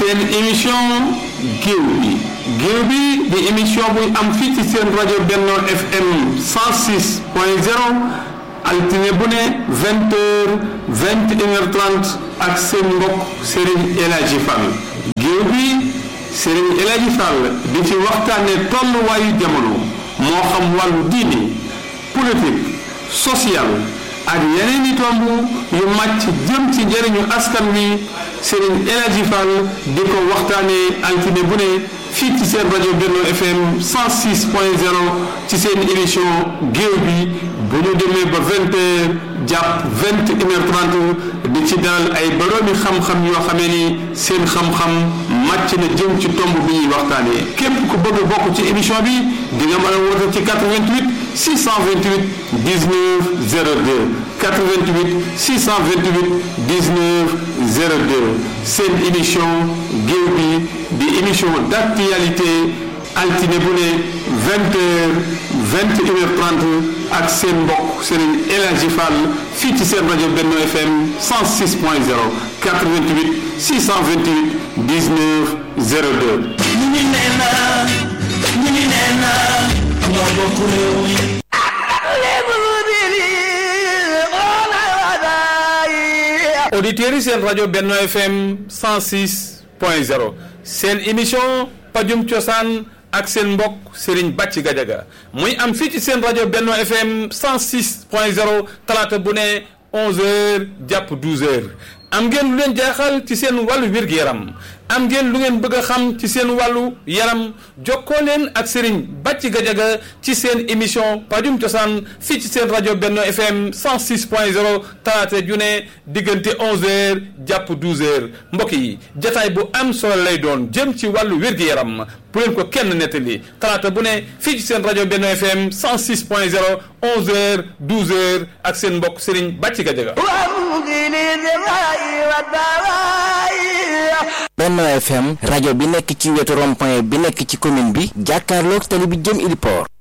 seen émission géew bi géew bi di émission buy am fii ci seen rajo Benno FM 106 point 0 altine bu ne vingt heures vingt et une heure trente ak seen mbokk Serigne El Hadji Fall géew bi Serigne El Hadji Fall di ci waxtaane tolluwaayu jamono moo xam wàllu diine politique social ak yeneen i tomb yu màcc jëm ci njëriñu askan wi Serigne El Hadji Fall di ko waxtaanee altine bu ne fii ci seen rajo Benno FM 106 point 0 ci seen émission géew bi bu ñu demee ba vingt heures jàpp vingt et une heure trente di ci dalal ay boroomi xam-xam yoo xamee ni seen xam-xam màcc na jëm ci tomb bi ñuy waxtaanee képp ku bëgg a bokk ci émission bi di nga mën a woote ci 88 628 19 02 88 628 19 02 seen émission géew bi di émission d'actualité altine bu ne vingt heures vingt et une heure trente ak seen mbokk Serigne El Hadji Fall fii ci seen rajo Benno FM 106 point 0 88 628 19 02. ñu ngi nee naa ñu ngi nee naa ñoo bokk réew mi. auditeurs yi seen rajo Benno FM 106 point 0 seen émission pajum cosaan ak seen mbokk Serigne Bàcci Gajaga muy am fii ci seen rajo Benno FM 106 point 0 talaata bu ne 11h jàpp 12h am ngeen lu leen jaaxal ci seen wàllu wér-gu-yaram am ngeen lu ngeen bëgg a xam ci seen wàllu yaram jokkoo leen ak Serigne Bàcci Gajaga ci seen émission pajum cosaan fii ci seen rajo Benno FM 106 point 0 talaata ju ne diggante 11h jàpp 12h mbokk yi jataay bu am solo lay doon jëm ci wàllu wér-gu-yaram bu leen ko kenn nettali talaata bu ne fii ci seen rajo Benno FM 106 point 0 11h 12h ak seen mbokk Serigne Bàcci Gajaga Benno FM rajo bi nekk ci wetu rond-point bi nekk ci commune bi jàkkaarloog tali bi jëm Ili Port